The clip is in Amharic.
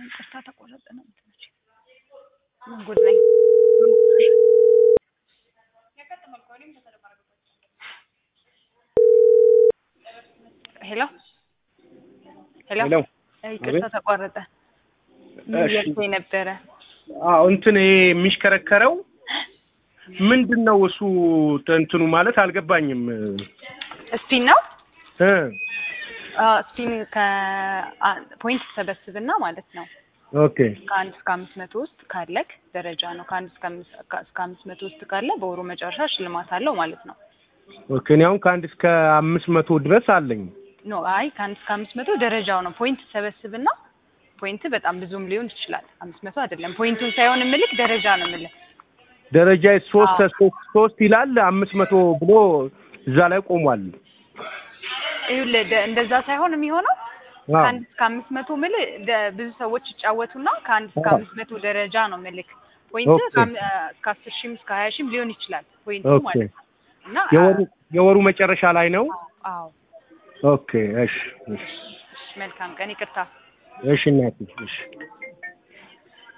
ይቅርታ ተቆረጠ ነው የምትመጪ? ምን ጉድ ነኝ? ሄሎ ሄሎ ሄሎ ይቅርታ ተቋረጠ። ምን እሺ። እያልከኝ ነበረ? አዎ እንትን ይሄ የሚሽከረከረው ምንድን ነው እሱ እንትኑ ማለት አልገባኝም ስፒን ነው እ ስፒን ከፖይንት ትሰበስብና ማለት ነው ኦኬ ከአንድ እስከ አምስት መቶ ውስጥ ካለክ ደረጃ ነው። ከአንድ እስከ አምስት እስከ አምስት መቶ ውስጥ ካለ በወሩ መጨረሻ ሽልማት አለው ማለት ነው። ኦኬ እኔ አሁን ከአንድ እስከ አምስት መቶ ድረስ አለኝ ኖ አይ ከአንድ እስከ አምስት መቶ ደረጃው ነው። ፖይንት ትሰበስብና ፖይንት በጣም ብዙም ሊሆን ይችላል። አምስት መቶ አይደለም። ፖይንቱን ሳይሆን ምልክ ደረጃ ነው ምልክ ደረጃ ሶስት አዎ። ሶስት ሶስት ይላል አምስት መቶ ብሎ እዛ ላይ ቆሟል ይኸውልህ ደ- እንደዛ ሳይሆን የሚሆነው አዎ ከአንድ እስከ አምስት መቶ ምል ደ- ብዙ ሰዎች ይጫወቱና ከአንድ እስከ አዎ። አምስት መቶ ደረጃ ነው ምልክ ፖይንት ኦኬ። ከአም- እስከ አስር ሺህም እስከ ሀያ ሺህም ሊሆን ይችላል ፖይንቱ ኦኬ ማለት ነው። እና የወሩ የወሩ መጨረሻ ላይ ነው አዎ ኦኬ እሺ እሺ መልካም ቀን ይቅርታ እሺ እናቴ እሺ